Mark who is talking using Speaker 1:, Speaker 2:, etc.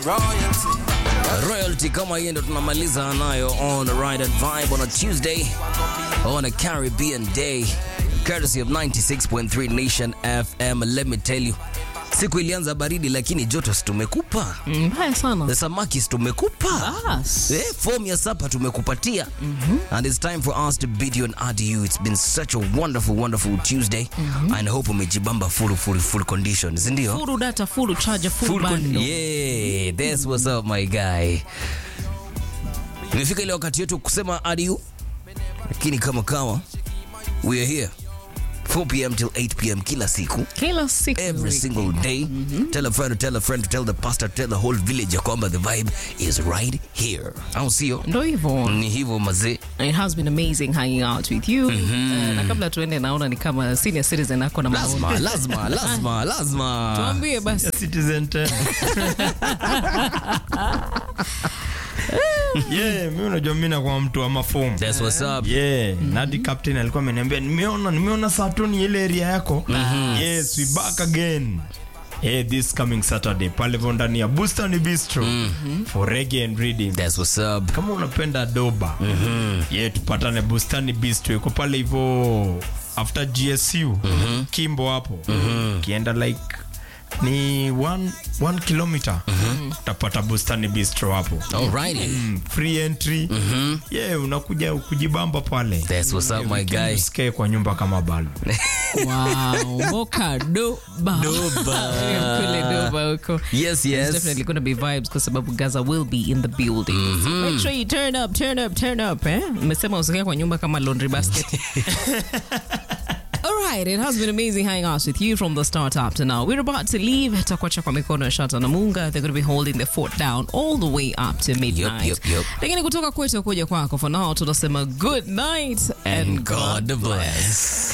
Speaker 1: royalty kama hiyo ndo tunamaliza nayo on the ride and vibe on a Tuesday on a Caribbean day courtesy of 96.3 Nation FM let me tell you siku ilianza baridi lakini joto si tumekupa
Speaker 2: mbaya sana
Speaker 1: the samaki si tumekupa
Speaker 2: Bas.
Speaker 1: eh, form ya sapa tumekupatia and it's time for us to bid you an adieu it's been such a wonderful wonderful Tuesday and I hope umejibamba full full full conditions ndio
Speaker 2: furu data furu charger furu
Speaker 1: Full con-
Speaker 2: bando
Speaker 1: yeah, that's what's up my guy. Imefika ile wakati yetu kusema adieu, lakini kama kawa we are here 4 pm till 8 pm kila siku
Speaker 2: kila siku
Speaker 1: every
Speaker 2: wiki.
Speaker 1: single day tell a friend to tell a friend to tell the pastor tell the whole village ya kwamba the vibe is right here au sio
Speaker 2: ndo hivyo
Speaker 1: ni hivyo mazee
Speaker 2: it has been amazing hanging out with you uh, na kabla tuende naona ni kama senior citizen ako na maoni
Speaker 1: lazima lazima lazima lazima
Speaker 2: tuambie basi
Speaker 3: Citizen tena. yeah, mi unajua mi nakuwa mtu wa mafomu
Speaker 1: that's what's up
Speaker 3: yeah nadi captain alikuwa ameniambia nimeona nimeona satoni ile area yako yes we back again Hey, this coming saturday pale vo ndani ya bustani bistro for reggae and reading
Speaker 1: that's what's up
Speaker 3: kama unapenda doba ye tupatane bustani bistro iko pale hivo after gsu kimbo hapo ukienda like ni one, one kilometer utapata bustani bistro hapo
Speaker 1: alrighty
Speaker 3: Mm, free entry yeah unakuja kujibamba pale
Speaker 1: that's what's up my
Speaker 3: Weekend
Speaker 1: guy
Speaker 3: usikae kwa nyumba kama balo
Speaker 2: wow boka doba
Speaker 1: Doba.
Speaker 2: kule doba huko
Speaker 1: yes
Speaker 2: It's
Speaker 1: yes
Speaker 2: definitely going to be vibes kwa sababu Gaza will be in the building. So make sure you turn up, turn up, turn up. Eh? Mmesema usikae kwa nyumba kama laundry basket. All right, it has been amazing hanging out with you from the start up to now. We're about to leave. Takuacha kwa mikono ya Shata na Munga. They're going to be holding the fort down all the way up to midnight.
Speaker 1: Yup, yup, yup.
Speaker 2: Lakini kutoka kwetu kuja kwako for now tunasema good night and,
Speaker 1: and God bless